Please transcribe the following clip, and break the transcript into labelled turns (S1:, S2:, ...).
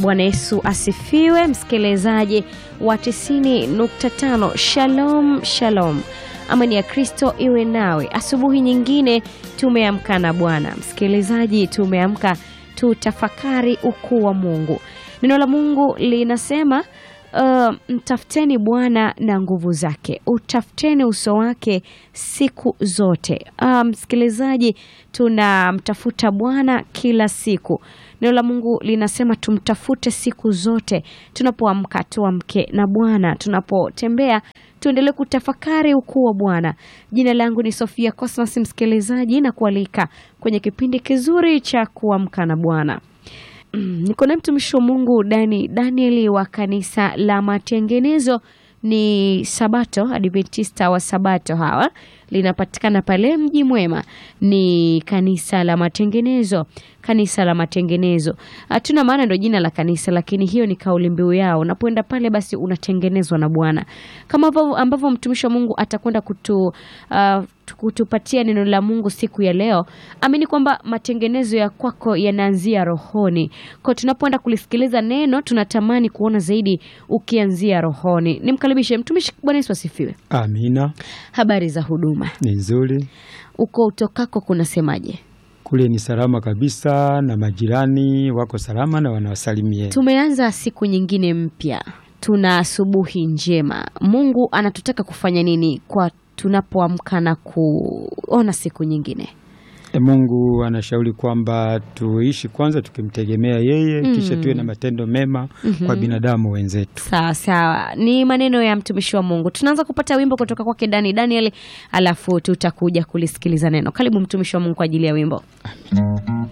S1: Bwana Yesu asifiwe, msikilizaji wa 90.5. Shalom, shalom. Amani ya Kristo iwe nawe. Asubuhi nyingine tumeamka na Bwana. Msikilizaji, tumeamka tutafakari ukuu wa Mungu. Neno la Mungu linasema Uh, mtafuteni Bwana na nguvu zake, utafuteni uso wake siku zote. Uh, msikilizaji, tunamtafuta Bwana kila siku. Neno la Mungu linasema tumtafute siku zote. Tunapoamka tuamke na Bwana, tunapotembea tuendelee kutafakari ukuu wa Bwana. Jina langu ni Sofia Cosmas, msikilizaji, na kualika kwenye kipindi kizuri cha kuamka na Bwana. Mm, niko na mtumishi wa Mungu Dani Danieli wa kanisa la Matengenezo ni Sabato Adventista wa Sabato hawa linapatikana pale Mji Mwema, ni kanisa la Matengenezo, kanisa la Matengenezo. Hatuna maana ndo jina la kanisa, lakini hiyo ni kauli mbiu yao. Unapoenda pale, basi unatengenezwa na Bwana, kama ambavyo mtumishi wa Mungu atakwenda kutu uh, kutupatia neno la Mungu siku ya leo. Amini kwamba matengenezo ya kwako yanaanzia rohoni. Kwa tunapoenda kulisikiliza neno, tunatamani kuona zaidi ukianzia rohoni. Nimkaribishe mtumishi. Bwana Yesu asifiwe.
S2: Amina.
S1: Habari za huduma?
S2: Ni nzuri.
S1: Uko utokako kunasemaje?
S2: Kule ni salama kabisa, na majirani wako salama na wanawasalimia.
S1: Tumeanza siku nyingine mpya, tuna asubuhi njema. Mungu anatutaka kufanya nini kwa tunapoamka na kuona siku nyingine?
S2: E, Mungu anashauri kwamba tuishi kwanza tukimtegemea yeye
S1: Mm.
S2: kisha tuwe na matendo mema kwa binadamu wenzetu.
S1: Sawa sawa, ni maneno ya mtumishi wa Mungu. Tunaanza kupata wimbo kutoka kwake Dani Daniel, alafu tutakuja kulisikiliza neno. Karibu mtumishi wa Mungu kwa ajili ya wimbo.